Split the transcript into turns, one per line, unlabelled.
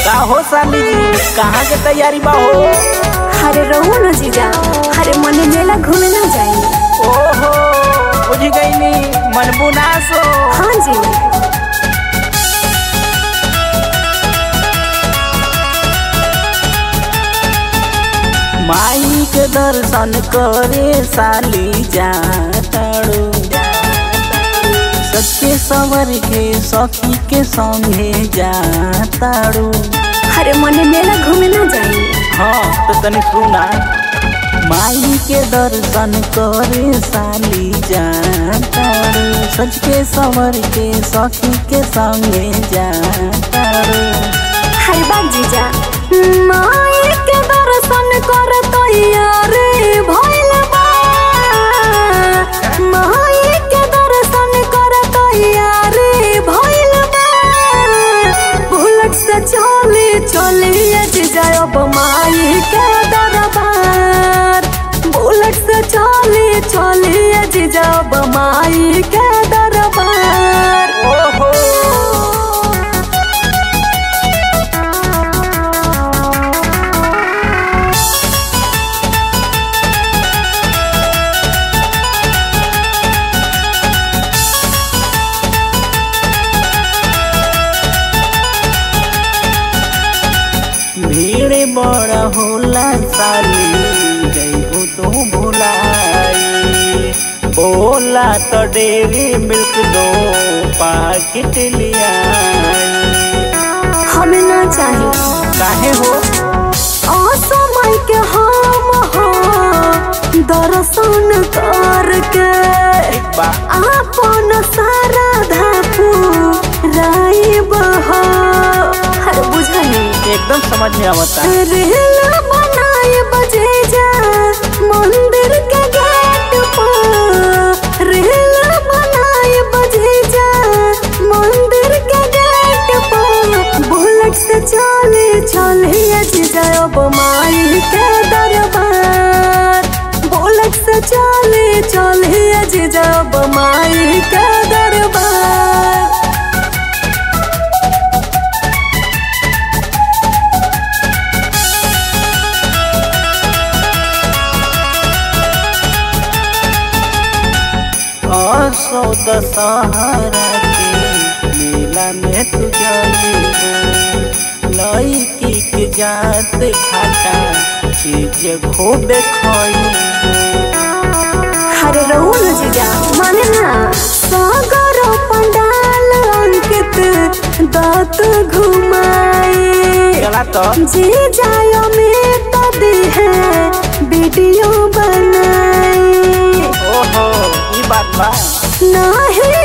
का हो साली जी कहाँ के तैयारी बा हो
अरे रहो न जीजा अरे मने मेला घूमे ना जाए
ओहो बुझ गई नी मन बुनास हो
हाँ जी
माई के दर्शन करे साली जाताड़ो सच्चे सवर के सखी के संगे जाताड़ो
अरे मने मेला घूमे ना जाए
हाँ तो तनी सुना माई के दर्शन करे साली जाताड़ो सच के सवर के सखी के संगे जाताड़ो
अरे बाग जीजा माई के दर्शन कर तैयारे भइल बा माई के दर्शन कर तैयारे भइल बा बुलेट से चले चले जीजा अब माई के दरबार बुलेट से चले चले जीजा अब माई के दरबार
ओहो भीड़ बड़ा होला साली जइबो तो भुलाई बोला तो डेरी मिल्क दो पाकिट लिया
हमें ना चाहिए
काहे हो
असमय के हम हो दर्शन करके
एक बा
आपन सारा धापू राइब हो हर बुझनी
एकदम समझ में आवता
रेल बनाए बजे जा मंदिर के गेट पर रेल बनाए बजे जा मंदिर के गेट पर बुलेट से चले चले जीजा अब माई के दरबार बुलेट से चले चले जीजा अब माई के दरबार
असो दशहरा के मेला में तू जाइबो लड़की के जात खाटा चीज खूब खाइबो
हरे रहू न जीजा माने ना सागर पंडाल अंकित दात घुमाए
चला तो
जी जायो में तो दी है वीडियो बनाए
ओहो ई बात बा
नाही